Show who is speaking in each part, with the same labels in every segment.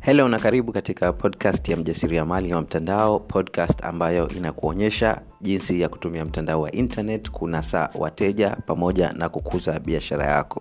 Speaker 1: helo na karibu katika podcast ya mjasiriamali wa mtandao podcast ambayo inakuonyesha jinsi ya kutumia mtandao wa internet kunasa wateja pamoja na kukuza biashara yako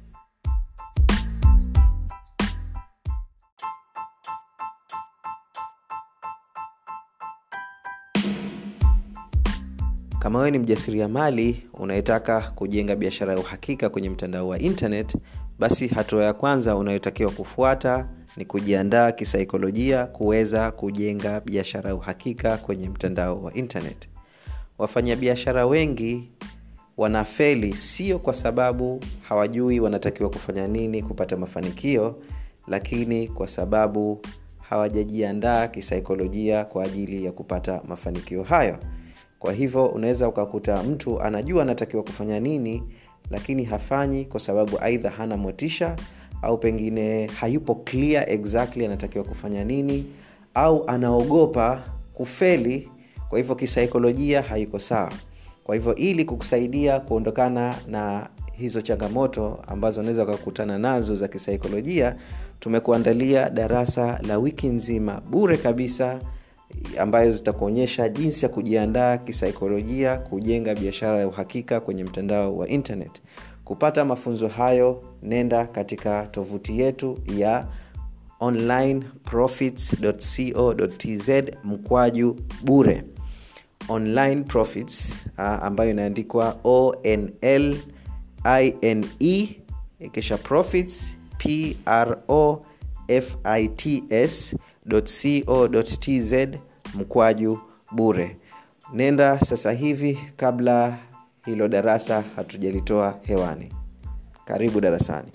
Speaker 1: kama wewe ni mjasiriamali unayetaka kujenga biashara ya uhakika kwenye mtandao wa internet basi hatua ya kwanza unayotakiwa kufuata ni kujiandaa kisaikolojia kuweza kujenga biashara ya uhakika kwenye mtandao wa internet wafanyabiashara wengi wanafeli sio kwa sababu hawajui wanatakiwa kufanya nini kupata mafanikio lakini kwa sababu hawajajiandaa kisaikolojia kwa ajili ya kupata mafanikio hayo kwa hivyo unaweza ukakuta mtu anajua anatakiwa kufanya nini lakini hafanyi kwa sababu aidha hana motisha au pengine hayupo clear exactly anatakiwa kufanya nini au anaogopa kufeli kwa hivyo kisaikolojia haiko sawa kwa hivyo ili kukusaidia kuondokana na hizo changamoto ambazo unaweza ukakutana nazo za kisaikolojia tumekuandalia darasa la wiki nzima bure kabisa ambayo zitakuonyesha jinsi ya kujiandaa kisaikolojia kujenga biashara ya uhakika kwenye mtandao wa internet kupata mafunzo hayo nenda katika tovuti yetu ya onlineprofits.co.tz mkwaju bure online profits uh, ambayo inaandikwa onl ine kisha profits pro fits co.tz mkwaju bure nenda sasa hivi kabla hilo darasa hatujalitoa hewani karibu darasani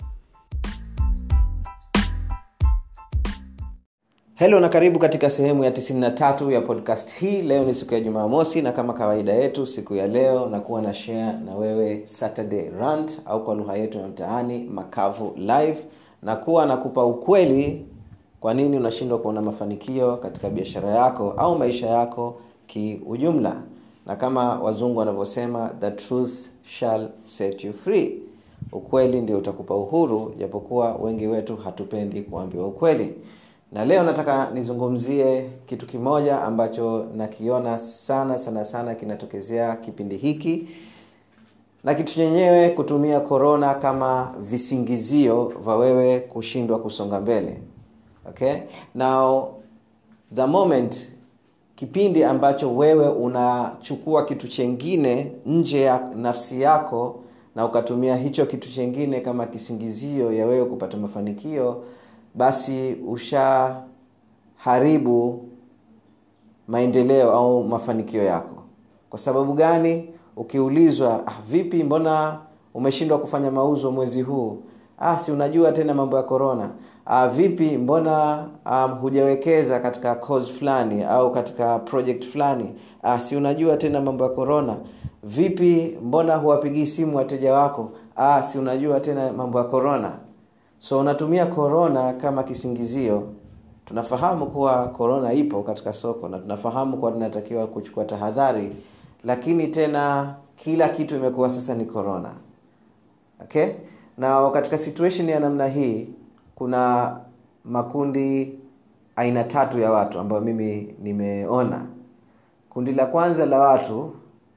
Speaker 1: helo na karibu katika sehemu ya 93 ya podcast hii leo ni siku ya jumamosi na kama kawaida yetu siku ya leo nakuwa na share na wewe saturday rant au kwa lugha yetu ya mtaani makavu live na kuwa nakupa ukweli kwa nini unashindwa kuona mafanikio katika biashara yako au maisha yako kiujumla na kama wazungu wanavyosema the truth shall set you free ukweli ndio utakupa uhuru japokuwa wengi wetu hatupendi kuambiwa ukweli na leo nataka nizungumzie kitu kimoja ambacho nakiona sana sana sana kinatokezea kipindi hiki na kitu chenyewe kutumia korona kama visingizio vya wewe kushindwa kusonga mbele okay now the moment kipindi ambacho wewe unachukua kitu chengine nje ya nafsi yako na ukatumia hicho kitu chengine kama kisingizio ya wewe kupata mafanikio basi ushaharibu maendeleo au mafanikio yako kwa sababu gani ukiulizwa ah, vipi mbona umeshindwa kufanya mauzo mwezi huu ah, si unajua tena mambo ya korona ah, vipi mbona um, hujawekeza katika cause fulani au katika project fulani ah, si unajua tena mambo ya korona vipi mbona huwapigii simu wateja wako ah, si unajua tena mambo ya korona so unatumia korona kama kisingizio tunafahamu kuwa korona ipo katika soko na tunafahamu kuwa tunatakiwa kuchukua tahadhari lakini tena kila kitu imekuwa sasa ni korona okay na katika situation ya namna hii kuna makundi aina tatu ya watu ambayo mimi nimeona kundi la kwanza la watu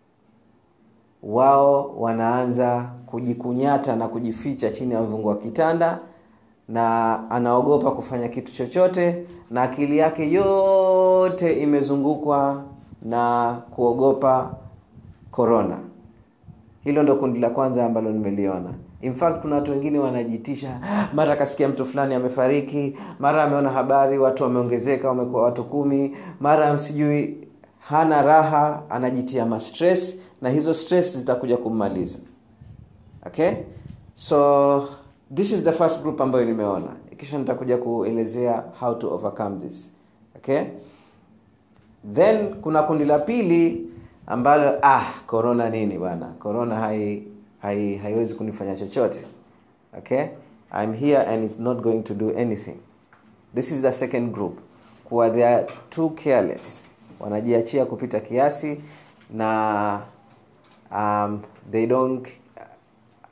Speaker 1: wao wanaanza kujikunyata na kujificha chini ya mvungu wa kitanda na anaogopa kufanya kitu chochote na akili yake yote imezungukwa na kuogopa korona hilo ndo kundi la kwanza ambalo nimeliona in fact kuna watu wengine wanajitisha mara akasikia mtu fulani amefariki mara ameona habari watu wameongezeka wamekuwa watu kumi mara sijui hana raha anajitia mastress na hizo stress zitakuja kummaliza okay so this is the first group ambayo nimeona kisha nitakuja kuelezea how to overcome this okay then kuna kundi la pili ambalo ah corona nini bwana corona hai, hai haiwezi kunifanya chochote okay i'm here and it's not going to do anything this is the second group kuwa they are too careless wanajiachia kupita kiasi na um, they don't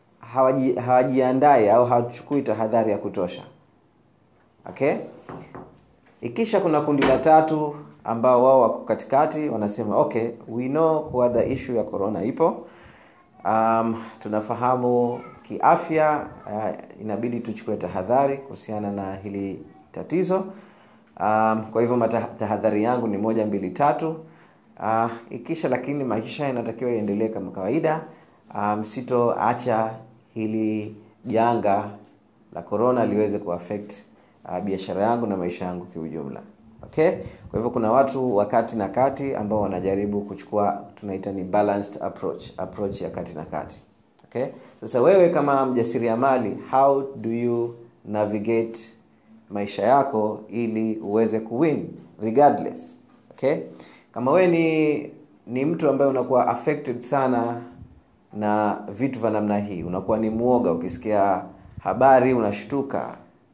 Speaker 1: hawaji- hawajiandai au hawachukui tahadhari ya kutosha okay ikisha kuna kundi la tatu ambao wao wako katikati wanasema okay we know kuwa the issue ya corona ipo um, tunafahamu kiafya uh, inabidi tuchukue tahadhari kuhusiana na hili tatizo um, kwa hivyo tahadhari yangu ni moja mbili tatu uh, ikisha lakini maisha yanatakiwa iendelee kama kawaida um, sitoacha hili janga la corona liweze kuaffect uh, biashara yangu na maisha yangu kiujumla okay kwa hivyo kuna watu wa kati na kati ambao wanajaribu kuchukua tunaita ni balanced approach approach ya kati na kati okay sasa wewe kama mjasiriamali how do you navigate maisha yako ili uweze kuwin regardless okay kama wewe ni ni mtu ambaye unakuwa affected sana na vitu vya namna hii unakuwa ni mwoga ukisikia habari unashtuka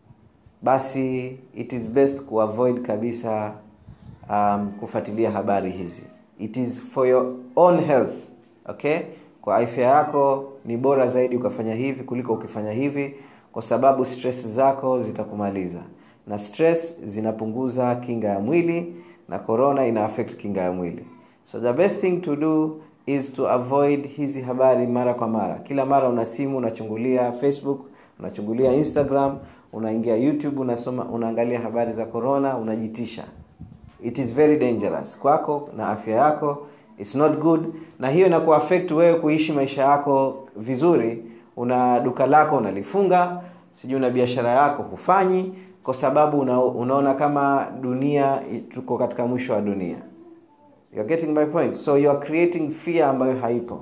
Speaker 1: basi it is best kuavoid kabisa um, kufuatilia habari hizi it is for your own health okay kwa afya yako ni bora zaidi ukafanya hivi kuliko ukifanya hivi kwa sababu stress zako zitakumaliza na stress zinapunguza kinga ya mwili na corona ina affect kinga ya mwili so the best thing to do is to avoid hizi habari mara kwa mara kila mara una simu unachungulia facebook unachungulia instagram unaingia youtube unasoma unaangalia habari za corona unajitisha it is very dangerous kwako na afya yako its not good na hiyo inakuwa affect wewe kuishi maisha yako vizuri una duka lako unalifunga sijui una biashara yako hufanyi kwa sababu una, unaona kama dunia tuko katika mwisho wa dunia You're getting my point so you are creating fear ambayo haipo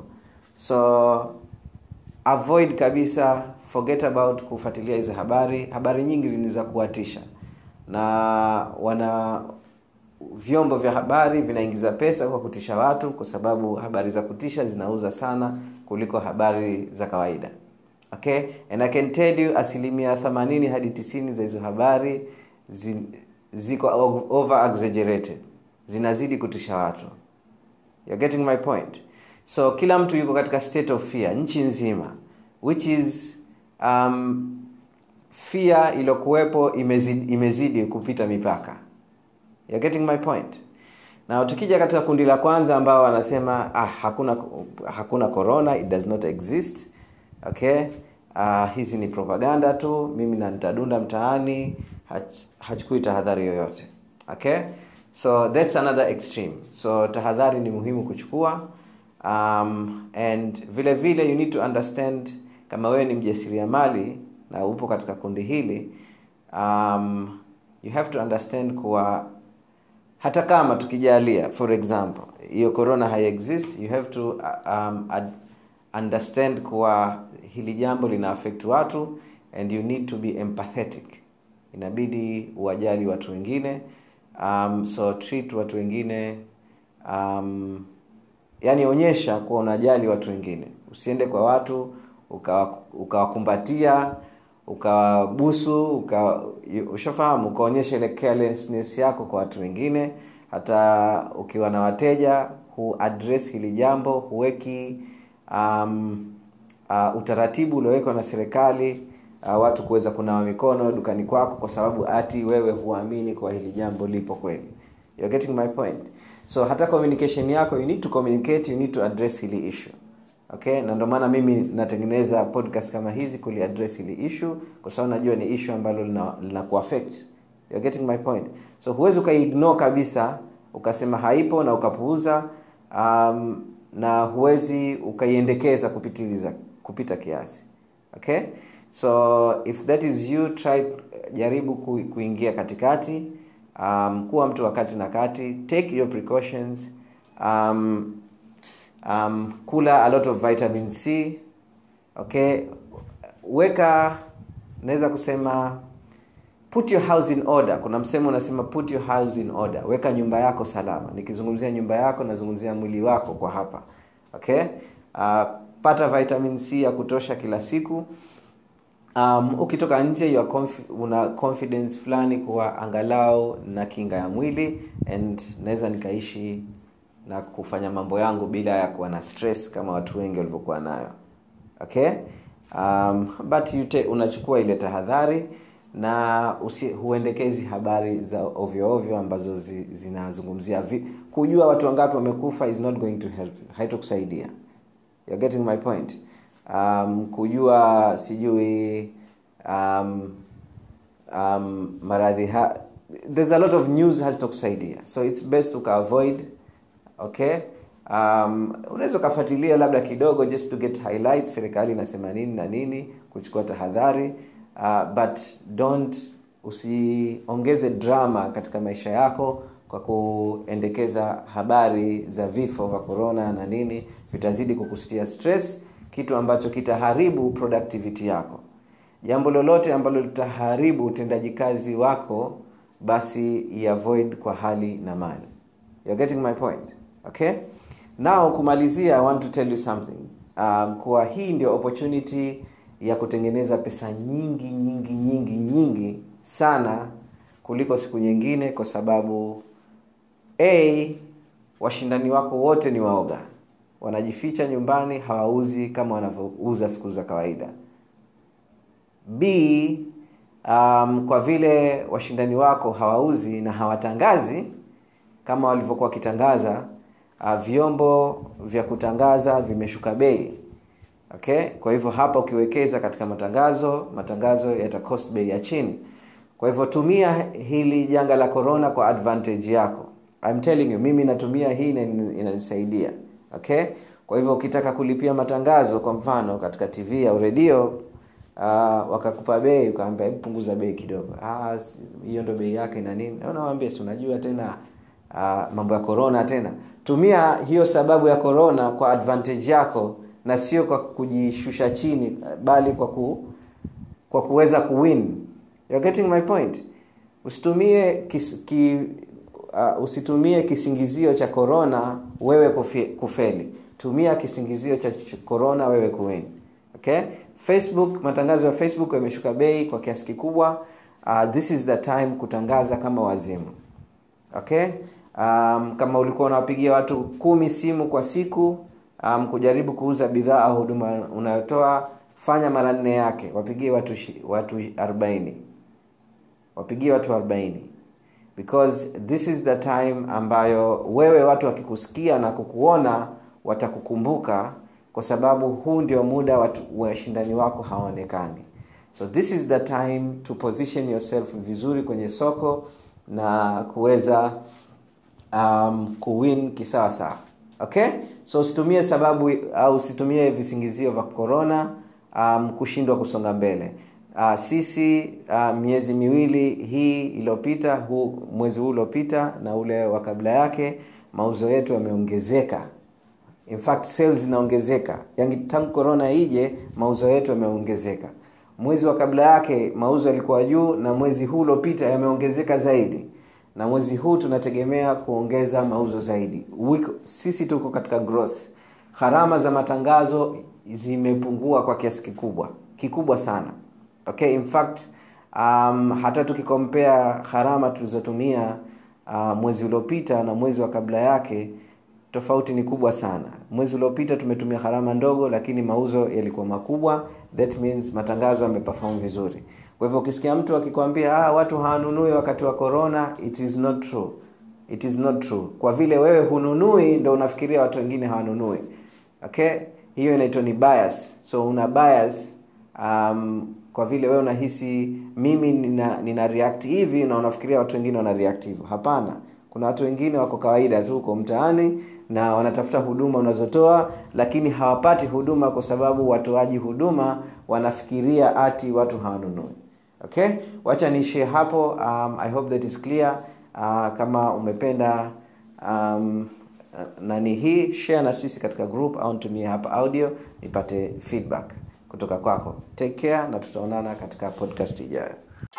Speaker 1: so avoid kabisa forget about kufuatilia hizi habari habari nyingi ni za kuwatisha na wana vyombo vya habari vinaingiza pesa kwa kutisha watu kwa sababu habari za kutisha zinauza sana kuliko habari za kawaida okay and i can tell you asilimia 80 hadi 90 za hizo habari zi, ziko over exaggerated zinazidi kutisha watu You're getting my point so kila mtu yuko katika state of fear nchi nzima which is um, fear iliyokuwepo imezidi, imezidi kupita mipaka You're getting my point na tukija katika kundi la kwanza ambao wanasema ah, hakuna hakuna corona it does not exist okay uh, hizi ni propaganda tu mimi na nitadunda mtaani hach, hachukui tahadhari yoyote okay so that's another extreme so tahadhari ni muhimu kuchukua um, and vile vile you need to understand kama wewe ni mjasiriamali na upo katika kundi hili um, you have to understand kuwa hata kama tukijalia for example hiyo corona haiexist you have to um, ad, understand kuwa hili jambo lina affect watu and you need to be empathetic inabidi uwajali watu wengine um, so treat watu wengine um, yani onyesha kuwa unajali watu wengine usiende kwa watu ukawakumbatia uka ukawabusu uka, ushafahamu ukaonyesha ile carelessness yako kwa watu wengine hata ukiwa na wateja hu address hili jambo huweki um, uh, utaratibu uliowekwa na serikali uh, watu kuweza kunawa mikono dukani kwako kwa sababu ati wewe huamini kwa hili jambo lipo kweli You're getting my point so hata communication yako you need to communicate you need to address hili issue okay na ndio maana mimi natengeneza podcast kama hizi kuli address hili issue kwa sababu najua ni issue ambalo lina, lina kuaffect You're getting my point so huwezi ukaignore kabisa ukasema haipo na ukapuuza um, na huwezi ukaiendekeza kupitiliza kupita kiasi okay so if that is you try jaribu ku, kuingia katikati um, kuwa mtu wa kati na kati take your precautions um, um, kula a lot of vitamin c okay weka naweza kusema put your house in order kuna msemo unasema put your house in order weka nyumba yako salama nikizungumzia nyumba yako nazungumzia mwili wako kwa hapa okay uh, pata vitamin c ya kutosha kila siku um, ukitoka nje you are confi- una confidence fulani kuwa angalau na kinga ya mwili and naweza nikaishi na kufanya mambo yangu bila ya kuwa na stress kama watu wengi walivyokuwa nayo okay um, but you te, unachukua ile tahadhari na usi, huendekezi habari za ovyo ovyo ambazo zi, zinazungumzia vi, kujua watu wangapi wamekufa is not going to help you haitokusaidia You're getting my point um, kujua sijui um, um, maradhi ha there's a lot of news hazitokusaidia so it's best ukaavoid okay um, unaweza ukafuatilia labda kidogo just to get highlights serikali inasema nini na nini kuchukua tahadhari uh, but don't usiongeze drama katika maisha yako kwa kuendekeza habari za vifo vya corona na nini vitazidi kukusitia stress kitu ambacho kitaharibu productivity yako jambo lolote ambalo litaharibu utendaji kazi wako basi iavoid kwa hali na mali You're getting my point okay now kumalizia i want to tell you something um, kuwa hii ndio opportunity ya kutengeneza pesa nyingi nyingi nyingi nyingi sana kuliko siku nyingine kwa sababu a washindani wako wote ni waoga wanajificha nyumbani hawauzi kama wanavyouza siku za kawaida b um, kwa vile washindani wako hawauzi na hawatangazi kama walivyokuwa wakitangaza uh, vyombo vya kutangaza vimeshuka bei okay kwa hivyo hapa ukiwekeza katika matangazo matangazo yata cost bei ya chini kwa hivyo tumia hili janga la corona kwa advantage yako I'm telling you mimi natumia hii na inanisaidia okay kwa hivyo ukitaka kulipia matangazo kwa mfano katika tv au redio uh, wakakupa bei ukaambia punguza bei kidogo hiyo ndo bei yake na nini unawambia si unajua tena uh, mambo ya corona tena tumia hiyo sababu ya corona kwa advantage yako na sio kwa kujishusha chini bali kwa ku, kwa kuweza kuwin You're getting my point usitumie kis, ki, uh, usitumie kisingizio cha corona wewe kufi, kufeli tumia kisingizio cha corona wewe kuwin okay facebook matangazo ya facebook yameshuka bei kwa kiasi kikubwa uh, this is the time kutangaza kama wazimu okay um, kama ulikuwa unawapigia watu kumi simu kwa siku um, kujaribu kuuza bidhaa au huduma unayotoa fanya mara nne yake wapigie watu watu 40 wapigie watu 40 because this is the time ambayo wewe watu wakikusikia na kukuona watakukumbuka kwa sababu huu ndio muda watu washindani wako hawaonekani so this is the time to position yourself vizuri kwenye soko na kuweza um, kuwin kisawa sawa okay so usitumie sababu au usitumie visingizio vya corona um, kushindwa kusonga mbele uh, sisi uh, miezi miwili hii iliyopita huu mwezi huu uliopita na ule wa kabla yake mauzo yetu yameongezeka in fact sales zinaongezeka yani tangu corona ije mauzo yetu yameongezeka mwezi wa kabla yake mauzo yalikuwa juu na mwezi huu uliopita yameongezeka zaidi na mwezi huu tunategemea kuongeza mauzo zaidi Wiko, sisi tuko katika growth gharama za matangazo zimepungua kwa kiasi kikubwa kikubwa sana okay in fact um, hata tukikompea gharama tulizotumia uh, mwezi uliopita na mwezi wa kabla yake tofauti ni kubwa sana mwezi uliopita tumetumia gharama ndogo lakini mauzo yalikuwa makubwa that means matangazo yameperform vizuri kwa hivyo ukisikia mtu akikwambia ah, watu hawanunui wakati wa corona it is not true it is not true kwa vile wewe hununui ndo unafikiria watu wengine hawanunui okay hiyo inaitwa ni bias so una bias um, kwa vile wewe unahisi mimi nina, nina react hivi na unafikiria watu wengine wana react hivyo hapana kuna watu wengine wako kawaida tu uko mtaani na wanatafuta huduma unazotoa lakini hawapati huduma kwa sababu watoaji huduma wanafikiria ati watu hawanunui okay wacha niishie hapo um, i hope that is clear uh, kama umependa um, nani hii share na sisi katika group au nitumie hapa audio nipate feedback kutoka kwako take care na tutaonana katika podcast ijayo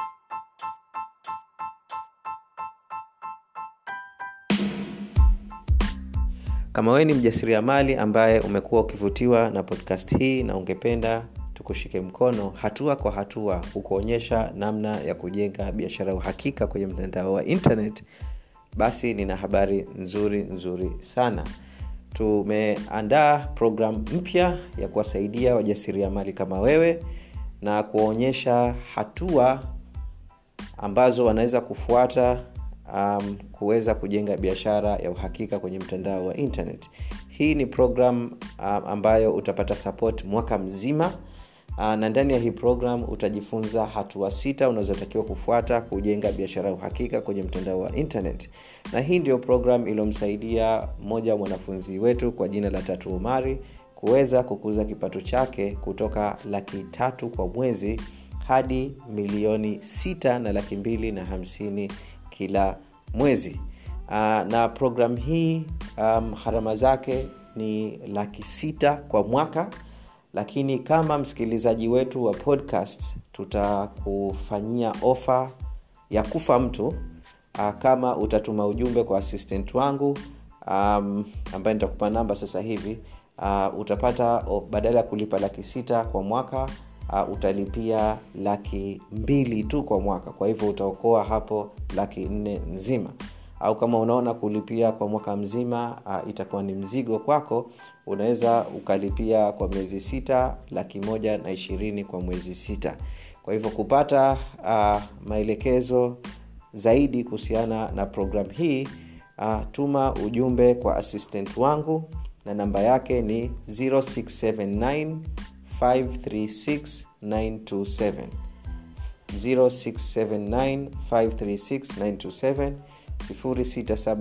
Speaker 1: kama wewe ni mjasiriamali ambaye umekuwa ukivutiwa na podcast hii na ungependa tukushike mkono hatua kwa hatua kukuonyesha namna ya kujenga biashara ya uhakika kwenye mtandao wa internet basi nina habari nzuri nzuri sana tumeandaa programu mpya ya kuwasaidia wajasiriamali kama wewe na kuwaonyesha hatua ambazo wanaweza kufuata um, kuweza kujenga biashara ya uhakika kwenye mtandao wa internet hii ni program um, ambayo utapata support mwaka mzima uh, na ndani ya hii program utajifunza hatua sita unazotakiwa kufuata kujenga biashara ya uhakika kwenye mtandao wa internet na hii ndio program iliyomsaidia mmoja wa mwanafunzi wetu kwa jina la tatu umari kuweza kukuza kipato chake kutoka laki tatu kwa mwezi hadi milioni sita na laki mbili na hamsini kila mwezi uh, na program hii um, harama zake ni laki sita kwa mwaka lakini kama msikilizaji wetu wa podcast tutakufanyia ofa ya kufa mtu uh, kama utatuma ujumbe kwa assistant wangu um, ambaye nitakupa namba sasa hivi uh, utapata oh, badala ya kulipa laki sita kwa mwaka uh, utalipia laki mbili tu kwa mwaka kwa hivyo utaokoa hapo laki nne nzima au kama unaona kulipia kwa mwaka mzima uh, itakuwa ni mzigo kwako unaweza ukalipia kwa miezi sita laki moja na ishirini kwa mwezi sita kwa hivyo kupata uh, maelekezo zaidi kuhusiana na program hii uh, tuma ujumbe kwa assistant wangu na namba yake ni 0679 536 927 0679 536 927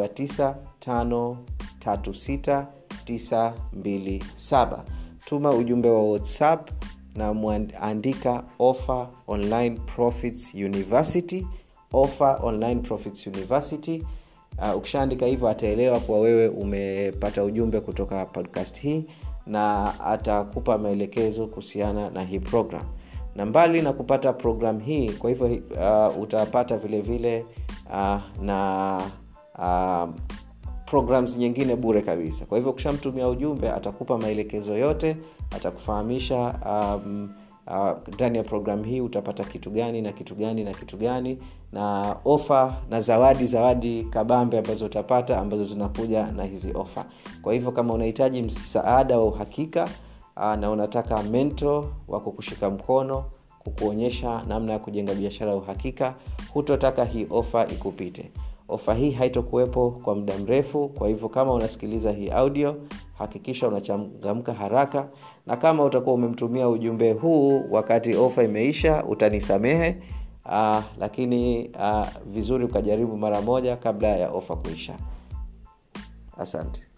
Speaker 1: 0679536927 tuma ujumbe wa whatsapp na mwandika offer online profits university offer online profits university uh, ukishaandika hivyo ataelewa kuwa wewe umepata ujumbe kutoka podcast hii na atakupa maelekezo kuhusiana na hii program na mbali na kupata program hii kwa hivyo uh, utapata vile vile uh, na uh, programs nyingine bure kabisa kwa hivyo ukishamtumia ujumbe atakupa maelekezo yote atakufahamisha um, ndani uh, ya programu hii utapata kitu gani na kitu gani na kitu gani na ofa na zawadi zawadi kabambe ambazo utapata ambazo zinakuja na hizi ofa kwa hivyo kama unahitaji msaada wa uhakika uh, na unataka mento wa kukushika mkono kukuonyesha namna ya kujenga biashara ya uhakika hutotaka hii ofa ikupite ofa hii haitokuwepo kwa muda mrefu kwa hivyo kama unasikiliza hii audio hakikisha unachangamka haraka na kama utakuwa umemtumia ujumbe huu wakati ofa imeisha utanisamehe uh, lakini uh, vizuri ukajaribu mara moja kabla ya ofa kuisha asante